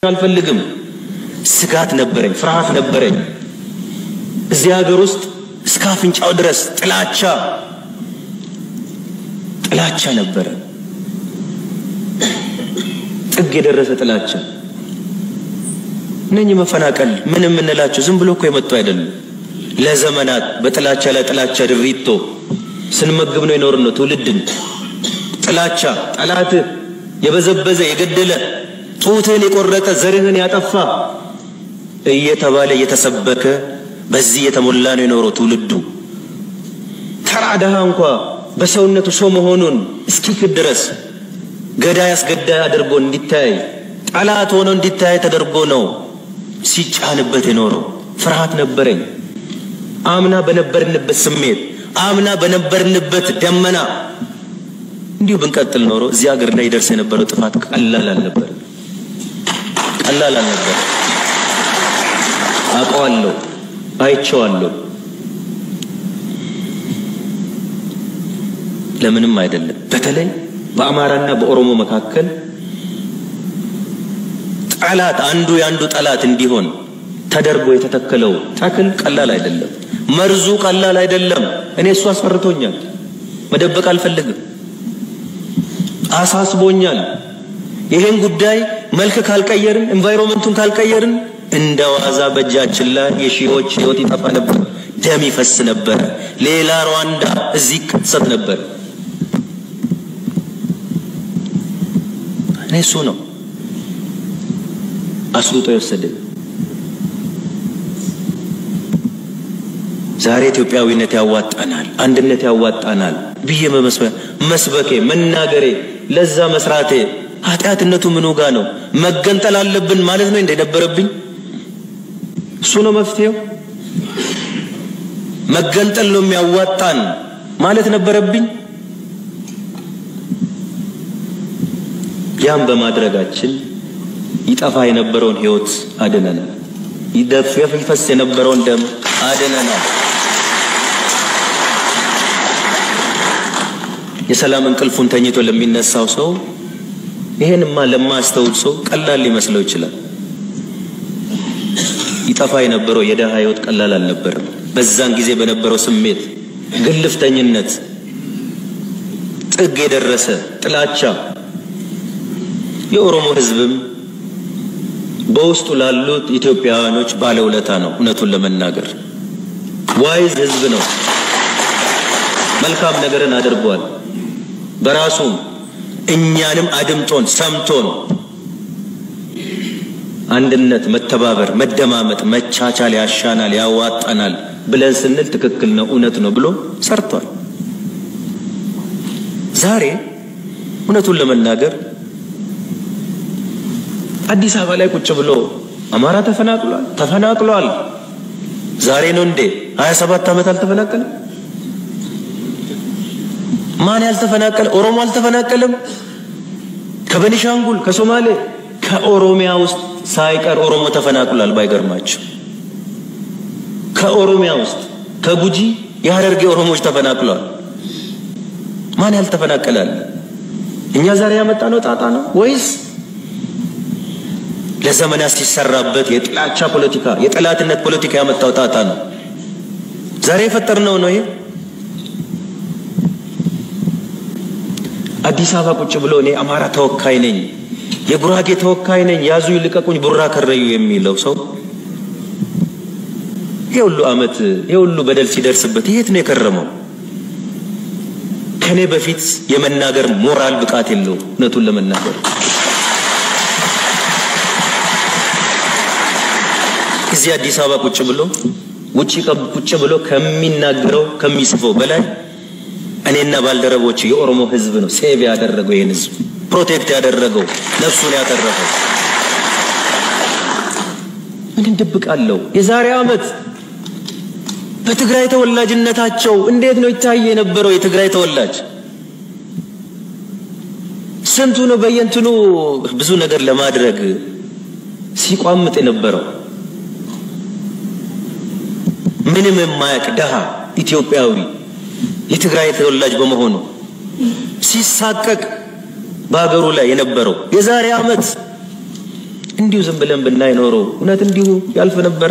አልፈልግም። ስጋት ነበረኝ፣ ፍርሃት ነበረኝ። እዚህ ሀገር ውስጥ እስከ አፍንጫው ድረስ ጥላቻ ጥላቻ ነበረ። ጥግ የደረሰ ጥላቻ። እነኚህ መፈናቀል ምን የምንላቸው ዝም ብሎ እኮ የመጡ አይደሉም። ለዘመናት በጥላቻ ላይ ጥላቻ ድሪቶ ስንመግብ ነው የኖር ነው ትውልድን ጥላቻ ጠላትህ የበዘበዘ የገደለ ጡትህን የቆረጠ ዘርህን ያጠፋ እየተባለ እየተሰበከ በዚህ የተሞላ ነው የኖረው ትውልዱ። ተራ ድሃ እንኳ በሰውነቱ ሰው መሆኑን እስኪክድ ድረስ ገዳይ አስገዳይ አድርጎ እንዲታይ ጠላት ሆኖ እንዲታይ ተደርጎ ነው ሲጫንበት የኖረው። ፍርሃት ነበረኝ። አምና በነበርንበት ስሜት፣ አምና በነበርንበት ደመና እንዲሁ ብንቀጥል ኖሮ እዚህ ሀገር ላይ ይደርስ የነበረው ጥፋት ቀላል አልነበር፣ ቀላል አልነበር። አውቀዋለሁ፣ አይቼዋለሁ። ለምንም አይደለም። በተለይ በአማራና በኦሮሞ መካከል ጠላት አንዱ የአንዱ ጠላት እንዲሆን ተደርጎ የተተከለው ተክል ቀላል አይደለም። መርዙ ቀላል አይደለም። እኔ እሱ አስፈርቶኛል፣ መደበቅ አልፈልግም፣ አሳስቦኛል። ይሄን ጉዳይ መልክ ካልቀየርን፣ ኤንቫይሮንመንቱን ካልቀየርን እንደ ዋዛ በእጃችን ላይ የሺዎች ህይወት ይጠፋ ነበር፣ ደም ይፈስ ነበር፣ ሌላ ሩዋንዳ እዚህ ይከሰት ነበር። እኔ እሱ ነው አስሩጦ የወሰደኝ። ዛሬ ኢትዮጵያዊነት ያዋጣናል፣ አንድነት ያዋጣናል ብዬ መስበኬ መናገሬ ለዛ መስራቴ ኃጢአትነቱ ምኑ ጋ ነው? መገንጠል አለብን ማለት ነው እንደነበረብኝ እሱ ነው መፍትሄው። መገንጠል ነው የሚያዋጣን ማለት ነበረብኝ። ያም በማድረጋችን ይጠፋ የነበረውን ህይወት አድነናል። ይደፍ ይፈስ የነበረውን ደም አድነናል። የሰላም እንቅልፉን ተኝቶ ለሚነሳው ሰው ይሄንማ ለማያስተውል ሰው ቀላል ሊመስለው ይችላል። ይጠፋ የነበረው የደሃ ህይወት ቀላል አልነበረም። በዛን ጊዜ በነበረው ስሜት፣ ግልፍተኝነት፣ ጥግ የደረሰ ጥላቻ የኦሮሞ ህዝብም በውስጡ ላሉት ኢትዮጵያውያኖች ባለውለታ ነው። እውነቱን ለመናገር ዋይዝ ህዝብ ነው። መልካም ነገርን አድርጓል። በራሱም እኛንም አድምጦን ሰምቶን አንድነት፣ መተባበር፣ መደማመጥ፣ መቻቻል ያሻናል፣ ያዋጣናል ብለን ስንል ትክክል ነው፣ እውነት ነው ብሎ ሰርቷል። ዛሬ እውነቱን ለመናገር አዲስ አበባ ላይ ቁጭ ብሎ አማራ ተፈናቅሏል ተፈናቅሏል። ዛሬ ነው እንዴ? ሀያ ሰባት ዓመት አልተፈናቀለም? ማን ያልተፈናቀለ? ኦሮሞ አልተፈናቀለም? ከበኒሻንጉል ከሶማሌ ከኦሮሚያ ውስጥ ሳይቀር ኦሮሞ ተፈናቅሏል። ባይገርማቸው ከኦሮሚያ ውስጥ ከጉጂ የሀረርጌ ኦሮሞዎች ተፈናቅሏል። ማን ያልተፈናቀላል? እኛ ዛሬ ያመጣነው ጣጣ ነው ወይስ ለዘመናት ሲሰራበት የጥላቻ ፖለቲካ የጠላትነት ፖለቲካ ያመጣው ጣጣ ነው? ዛሬ የፈጠርነው ነው ይሄ። አዲስ አበባ ቁጭ ብሎ እኔ አማራ ተወካይ ነኝ፣ የጉራጌ ተወካይ ነኝ፣ ያዙ ይልቀቁኝ፣ ቡራ ከረዩ የሚለው ሰው ይሄ ሁሉ ዓመት ይሄ ሁሉ በደል ሲደርስበት የት ነው የከረመው? ከኔ በፊት የመናገር ሞራል ብቃት የለው። እውነቱን ለመናገር እዚህ አዲስ አበባ ቁጭ ብሎ ውጭ ቁጭ ብሎ ከሚናገረው ከሚጽፈው በላይ እኔና ባልደረቦች የኦሮሞ ሕዝብ ነው ሴቭ ያደረገው ይህን ሕዝብ ፕሮቴክት ያደረገው ነፍሱን ያተረፈው። ምን እንደብቃለሁ? የዛሬ ዓመት በትግራይ ተወላጅነታቸው እንዴት ነው ይታየ የነበረው? የትግራይ ተወላጅ ስንቱ ነው በየንትኑ ብዙ ነገር ለማድረግ ሲቋምጥ የነበረው? ምንም የማያውቅ ደሃ ኢትዮጵያዊ የትግራይ ተወላጅ በመሆኑ ሲሳቀቅ በሀገሩ ላይ የነበረው የዛሬ ዓመት እንዲሁ ዝም ብለን ብናይ ኖሮ እውነት እንዲሁ ያልፍ ነበረ?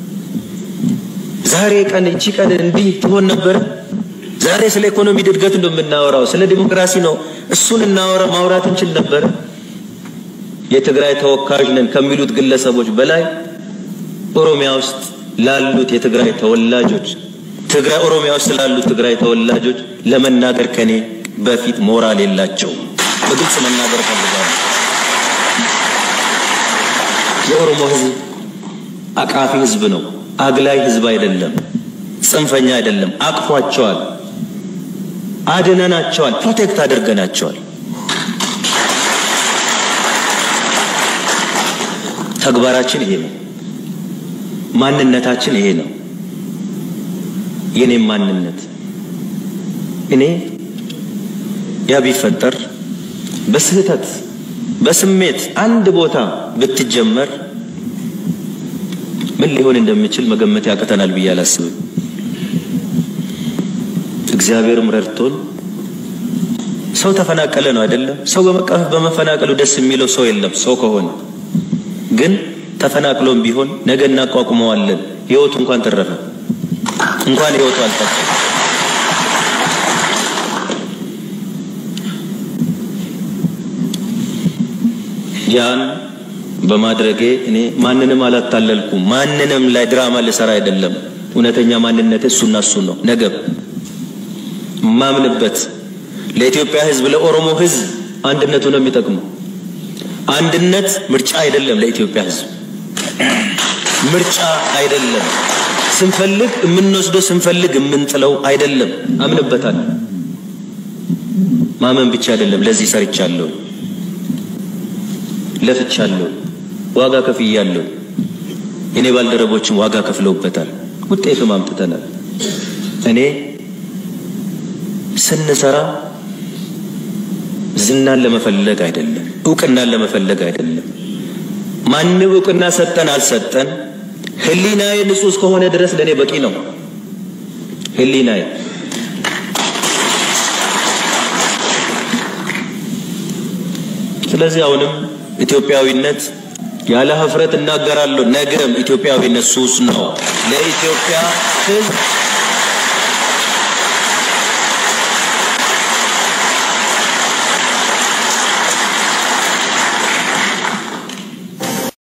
ዛሬ ቀን እቺ ቀን እንዲህ ትሆን ነበረ? ዛሬ ስለ ኢኮኖሚ እድገት ነው የምናወራው፣ ስለ ዲሞክራሲ ነው። እሱን እናወራ ማውራት እንችል ነበረ? የትግራይ ተወካዮች ነን ከሚሉት ግለሰቦች በላይ ኦሮሚያ ውስጥ ላሉት የትግራይ ተወላጆች ትግራይ ኦሮሚያ ውስጥ ላሉት ትግራይ ተወላጆች ለመናገር ከኔ በፊት ሞራል የላቸው። በግልጽ መናገር ፈልጋለሁ። የኦሮሞ ሕዝብ አቃፊ ሕዝብ ነው። አግላይ ሕዝብ አይደለም። ጽንፈኛ አይደለም። አቅፏቸዋል፣ አድነናቸዋል፣ ፕሮቴክት አድርገናቸዋል። ተግባራችን ይሄ ነው። ማንነታችን ይሄ ነው። የኔም ማንነት እኔ ያ ቢፈጠር በስህተት በስሜት አንድ ቦታ ብትጀመር ምን ሊሆን እንደሚችል መገመት ያቅተናል ብዬ አላስብም። እግዚአብሔርም ረድቶን ሰው ተፈናቀለ ነው አይደለም። ሰው በመፈናቀሉ ደስ የሚለው ሰው የለም። ሰው ከሆነ ግን ተፈናቅሎም ቢሆን ነገ እናቋቁመዋለን። ህይወቱ እንኳን ተረፈ፣ እንኳን ህይወቱ አልጠፋ። ያን በማድረጌ እኔ ማንንም አላታለልኩም። ማንንም ላይ ድራማ ልሰራ አይደለም። እውነተኛ ማንነት እሱና እሱ ነው። ነገም ማምንበት ለኢትዮጵያ ህዝብ፣ ለኦሮሞ ህዝብ አንድነቱ ነው የሚጠቅመው። አንድነት ምርጫ አይደለም። ለኢትዮጵያ ህዝብ ምርጫ አይደለም። ስንፈልግ የምንወስደው ስንፈልግ የምንጥለው አይደለም። አምንበታል። ማመን ብቻ አይደለም። ለዚህ ሰርቻለሁ፣ ለፍቻለሁ፣ ዋጋ ከፍያለሁ። እኔ ባልደረቦችም ዋጋ ከፍለውበታል። ውጤትም አምጥተናል። እኔ ስንሰራ ዝናን ለመፈለግ አይደለም፣ እውቅናን ለመፈለግ አይደለም። ማንም እውቅና ሰጠን አልሰጠን ህሊናዬ ንጹህ እስከሆነ ድረስ ለእኔ በቂ ነው። ህሊናዬ ስለዚህ አሁንም ኢትዮጵያዊነት ያለ ሀፍረት እናገራለሁ። ነገም ኢትዮጵያዊነት ሱስ ነው። ለኢትዮጵያ ህዝብ